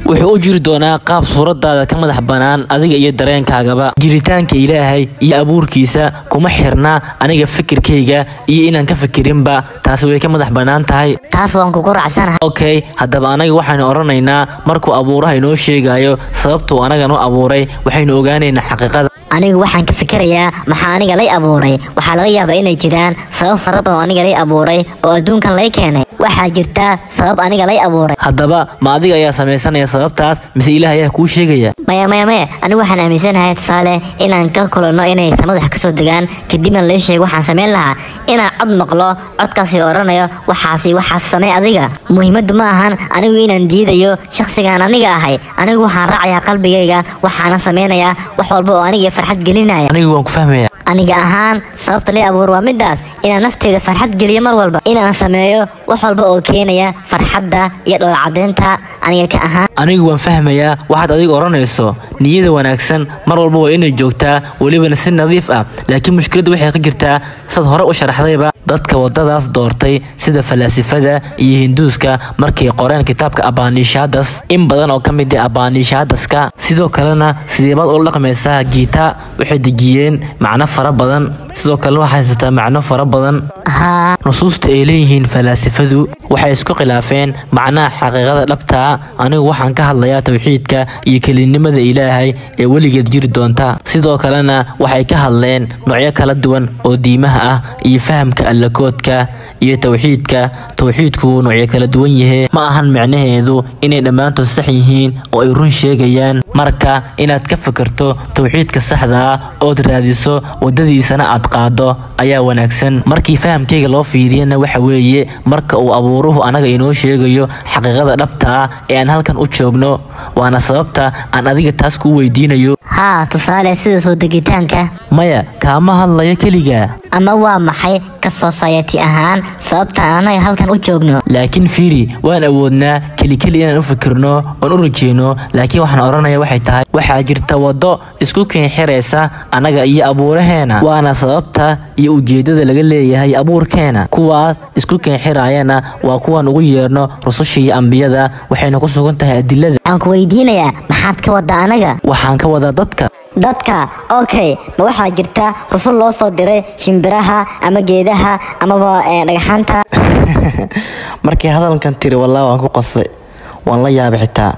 wuxuu u jiri doonaa qaab suuradaada ka madax bannaan adiga iyo dareenkaagaba jiritaanka ilaahay iyo abuurkiisa kuma xirna aniga fikirkayga iyo inaan ka fikirinba taasi way ka madax bannaan tahay taas waan kugu raacsanahay okay haddaba anaga waxaynu odhanaynaa markuu abuuraha inoo sheegayo sababtuu anaga noo abuuray waxaynu ogaanaynaa xaqiiqada anigu waxaan ka fikirayaa maxaa aniga lay abuuray waxaa laga yaabaa inay jiraan sabab fara badan oo aniga lay abuuray oo adduunkan lay keenay waxaa jirta sabab aniga lay abuuray haddaba ma adiga ayaa samaysanaya sababtaas mise ilaah ayaa kuu sheegaya maya maya maya anigu waxaan aaminsanahay tusaale inaan ka kulanno inay samada wax kasoo degaan kadibna lay sheego waxaan samayn lahaa inaan cod maqlo codkaasi odhanayo waxaasi waxaas samey adiga muhiimaddu ma ahan anigu inaan diidayo shakhsigaan aniga ahay anigu waxaan raacayaa qalbigayga waxaana samaynayaa wax walba oo aniga farxad gelinaya anigu waan ku fahmaya aniga ahaan sababta lay abuur waa midaas inaan nafteyda farxad geliyo mar walba inaan sameeyo wax walba oo keenaya farxadda iyo dhoolcadeynta aniga ka ahaan anigu waan fahmayaa waxaad adiga odhanayso niyada wanaagsan mar walba waa inay joogtaa welibana si nadiif ah laakiin mushkiladda waxay ka jirtaa sad hore u sharaxdayba dadka wadadaas doortay sida falaasifada iyo hinduuska markay qoreen kitaabka abaanishadas in badan oo ka mid ah abaanishaadaska sidoo kalena sideebaad ula dhaqmaysaa giita waxay dejiyeen macno fara badan sidoo kalena waxay haysataa macno fara badan haa nusuusta ay leeyihiin falaasifadu waxay isku khilaafeen macnaha xaqiiqada dhabtaa anigu waxaan ka hadlayaa towxiidka iyo kelinimada ilaahay ee weligeed jiri doonta sidoo kalena waxay ka hadleen noocyo kala duwan oo diimaha ah iyo fahamka allakoodka iyo towxiidka towxiidku wuu noocyo kala duwan yahe ma ahan micnaheedu inay dhammaantood sax yihiin oo ay run sheegayaan marka inaad ka fikirto towxiidka saxda ah ood raadiso wadadiisana aad qaado ayaa wanaagsan markii fahamkayga loo fiiriyana waxa weeye marka uu abuuruhu anaga inoo sheegayo xaqiiqada dhabta ah ee aan halkan u joogno waana sababta aan adiga taas kuu weydiinayo haa tusaale sida soo degitaanka maya kaama hadlayo keliga ama waa maxay ka society ahaan sababta aan anaga halkan u joogno laakiin fiiri waan awoodnaa kelikeli inaan u fikirno oon u rajeyno laakiin waxaan odhanaya waxay tahay waxaa jirta waddo isku keenxiraysa annaga iyo abuuraheena waana sababta iyo ujeeddada laga leeyahay abuurkeena kuwaas isku keenxirayana waa kuwan ugu yeerno rususha iyo ambiyada waxayna ku sugan tahay adilada waxaan ku weydiinayaa maxaad ka waddaa anaga waxaan ka wadaa dadka dadka okay ma waxaa jirta rusul loo soo diray shimbiraha ama geedaha amaba eh, dhagxaanta markii hadalkan tiri wallah waan ku qosay waan la yaabay xitaa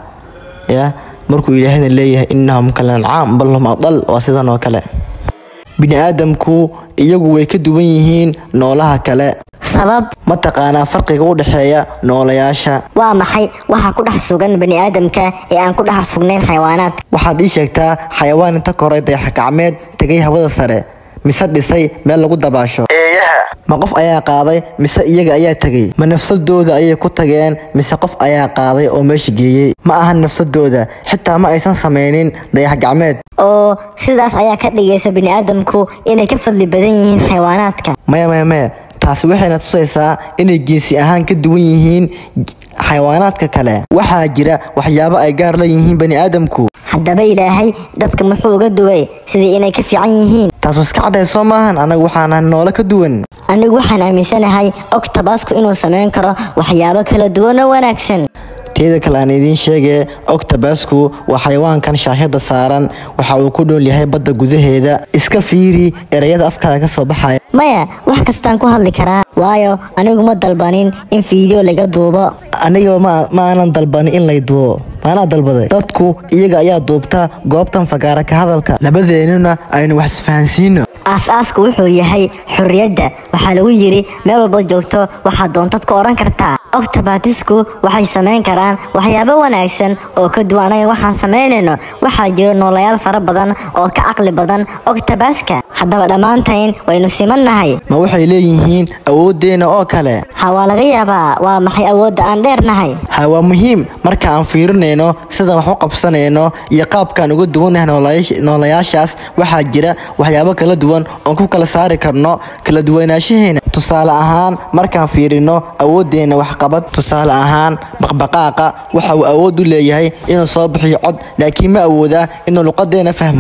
ya markuu ilaahayna leeyahay innahum kalancaam bal hum adal waa sidan oo kale bini aadamku iyagu way ka duwan yihiin noolaha kale sabab ma taqaanaa farqiga u dhexeeya noolayaasha waa maxay waxa ku dhex sugan bani aadamka ee aan ku dhex sugnayn xayawaanaadka waxaad ii sheegtaa xayawaan inta koray dayaxgacmeed tegay hawada sare mise dhisay meel lagu dabaasho ma qof ayaa qaaday mise iyaga ayaa tegay ma nafsadooda ayay ku tageen mise qof ayaa qaaday oo meesha geeyey ma ahan nafsadooda xitaa ma aysan samaynin dayaxgacmeed oo sidaas ayaa ka dhigaysa bani aadamku inay ka fadli badan yihiin xayawaanaadka maya maya maya taasi waxayna tusaysaa inay jinsi ahaan ka duwan yihiin j- xayawaanaadka kale waxaa jira waxyaabo ay gaar la yihiin bani aadamku haddaba ilaahay dadka muxuu uga duway sidii inay ka fiican yihiin taas iska cadday soo maahan anagu waxaanahay noole ka duwan anigu waxaan aaminsanahay octobasku inuu samayn karo waxyaabo kala duwan oo wanaagsan teeda kale aan idiin sheegee octobasku waa xayawaankan shaashada saaran waxa uu ku dhool yahay badda gudaheeda iska fiiri ereyada afkaada ka soo baxaya maya wax kastaan ku hadli karaa waayo anigu ma dalbanin in fiideo laga duubo anigaba ma ma aanan dalbanin in lay duubo maanaa dalbaday dadku iyaga ayaa duubta goobtan fagaara ka hadalka labadeennuna aynu wax isfahansiino aas-aasku wuxuu yahay xorriyadda waxaa lagu yidhi meel walba joogto waxaad doontad ku odhan kartaa octobatisku waxay samayn karaan waxyaabo wanaagsan oo ka duwan anaga waxaan samaynayno waxaa jiro noolayaal fara badan oo ka caqli badan octobaska haddaba dhammaantayn waynu simannahay ma waxay leeyihiin awooddeena oo kale ha waa laga yaabaa waa maxay awoodda aan dheernahay ha waa muhiim marka aan fiirinayno sidaan wax u qabsanayno iyo qaabkaan uga duwannahay noolayaasha- noolayaashaas waxaa jira waxyaabo kala duwan oon ku kala saari karno kala duwanaanshaheena tusaale ahaan markaan fiirino awooddeena waxqabad tusaale ahaan baqbaqaaqa waxa uu awood u leeyahay inuu soo bixiyo cod laakiin ma awoodaa inuu luqadeena fahmo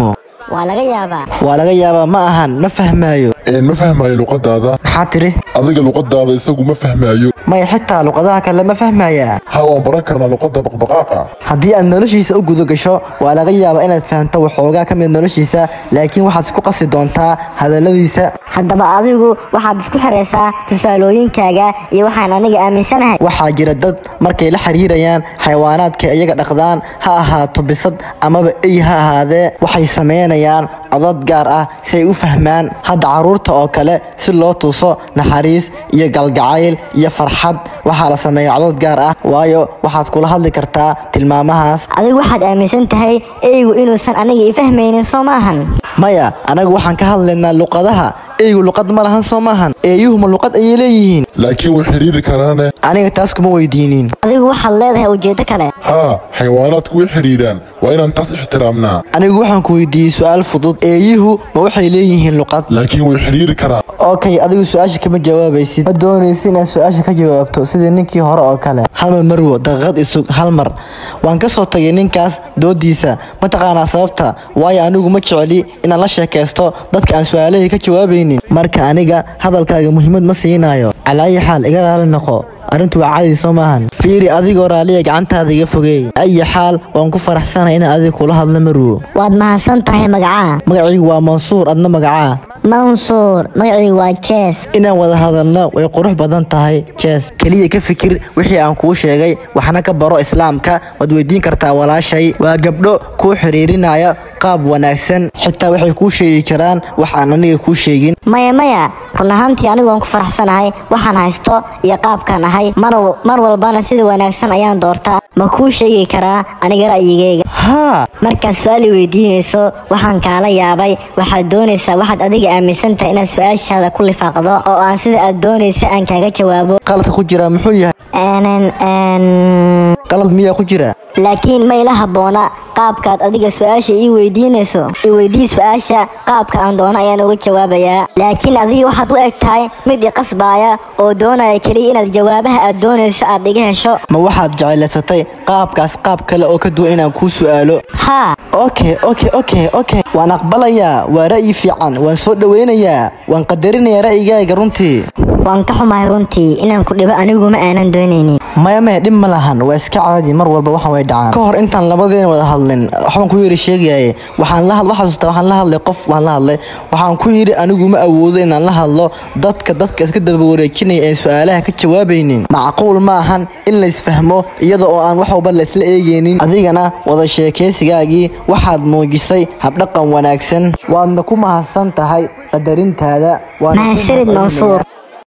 waa laga yaabaa waa laga yaabaa ma ahan ma fahmaayo een ma fahmayo luqadaada maxaa tiri adiga luqadaada isagu ma fahmayo maya xitaa luqadaha kale ma fahmayaa ha waan baran karnaa luqadda baqbaqaaqa haddii aad noloshiisa u guda gasho waa laga yaabaa inaad fahamto waxoogaa ka mid noloshiisa laakiin waxaad isku qasi doontaa hadalladiisa haddaba adigu waxaad isku xiraysaa tusaalooyinkaaga iyo waxaan aniga aaminsanahay waxaa jira dad markay la xiriirayaan xayawaanaadka iyaga dhaqdaan ha ahaato bisad amaba ey ha ahaadee waxay sameynayaan codad gaar ah si ay u fahmaan hadda carruurta oo kale si loo tuso naxariis iyo galgacayl iyo farxad waxaa la sameeya codad gaar ah waayo waxaad kula hadli kartaa tilmaamahaas adigu waxaad aaminsan tahay eygu inuusan aniga i fahmaynin soo maahan maya anagu waxaan ka hadlaynaa luqadaha eygu luqad ma lahan soo maahan eeyuhuma luqad ayay leeyihiin laakiin way xidhiiri karaane aniga taas kuma weydiinin adigu waxaad leedahay ujeeddo kale haa xayawaanaadku way xidhiiraan waa inaan taas ixtiraamnaa anigu waxaan ku weydiiyey su-aal fudud eeyuhu ma waxay leeyihiin luqad laakiin way xidhiiri karaan okay adigu su-aasha kama jawaabaysid ma doonaysid inaad su-aasha ka jawaabto sidii ninkii hore oo kale halmar marwo daqiiqad isug hal mar waan ka soo tagay ninkaas doodiisa mataqaanaa sababta waayo anigu ma jecli inaan la sheekaysto dadka aan su-aalahii ka jawaabaynin marka aniga hadalkaaga muhiimad ma siinayo calaayi xaal iga raali noqo arrintu waa caadi soo maahan fiiri adigoo raaliya gacantaada iga fogeey ayi xaal waan ku faraxsanahay inaan adiga kula hadlo marwo waad mahadsan tahay magacaa magacaygu waa mansuur adna magacaa mansuur magacaygu waa jees inaan wada hadalno way qurux badan tahay jees keliya ka fikir wixii aan kuu sheegay waxna ka baro islaamka waad weydiin kartaa walaashay waa gabdho kuu xiriirinaya qaab wanaagsan xitaa waxay kuu sheegi karaan wax aan aniga kuu sheegin maya maya run ahaantii anigu waan ku faraxsanahay waxaan haysto iyo qaabkaan ahay mar mar walbana sida wanaagsan ayaan doortaa ma kuu sheegi karaa aniga ra'yigayga haa markaad su-aal i weydiinayso waxaan kaala yaabay waxaad doonaysaa waxaad adiga aaminsan tahay inaad su-aashaada ku lifaaqdo oo aan sida aad doonaysa aan kaaga jawaabo qaladka ku jira muxuu yahay Een, een, qalad miyaa ku jira laakiin ma ila habboona qaabkaad adiga su-aasha ii weydiinayso i weydii su-aasha qaabka aan doono ayaan uga jawaabayaa laakiin adiga waxaad u eg tahay mid i qasbaaya oo doonaya keliya inaad jawaabaha aad doonayso aad iga hesho ma waxaad jeclaysatay qaabkaas qaab kale oo ka duwan inaan kuu su'aalo haa okay okay okay okay waan aqbalayaa waa ra'yi fiican waan soo dhowaynayaa waan qadarinayaa ra'yigaaga runtii waan ka xumahay runtii inaan ku dhibo anigu ma aanan doonaynin maya maya dhib ma lahan waa iska caadi mar walba waxan way dhacaan ka hor intaan labadeena wada hadlin waxbaan ku yiri sheegayaye waxaan la hadl xasuustaa waxaan la hadlay qof waan la hadlay waxaan ku yidhi anigu ma awoodo inaan la hadlo dadka dadka iska daba wareejinaya ee su-aalaha ka jawaabaynin macquul ma ahan in laysfahmo iyada oo aan wax walba laysla eegaynin adigana wada sheekaysigaagii waxaad muujisay habdhaqan wanaagsan waadna ku mahadsan tahay qadarintaada waana ku mahadsanid mahadcelinayaa. mansuur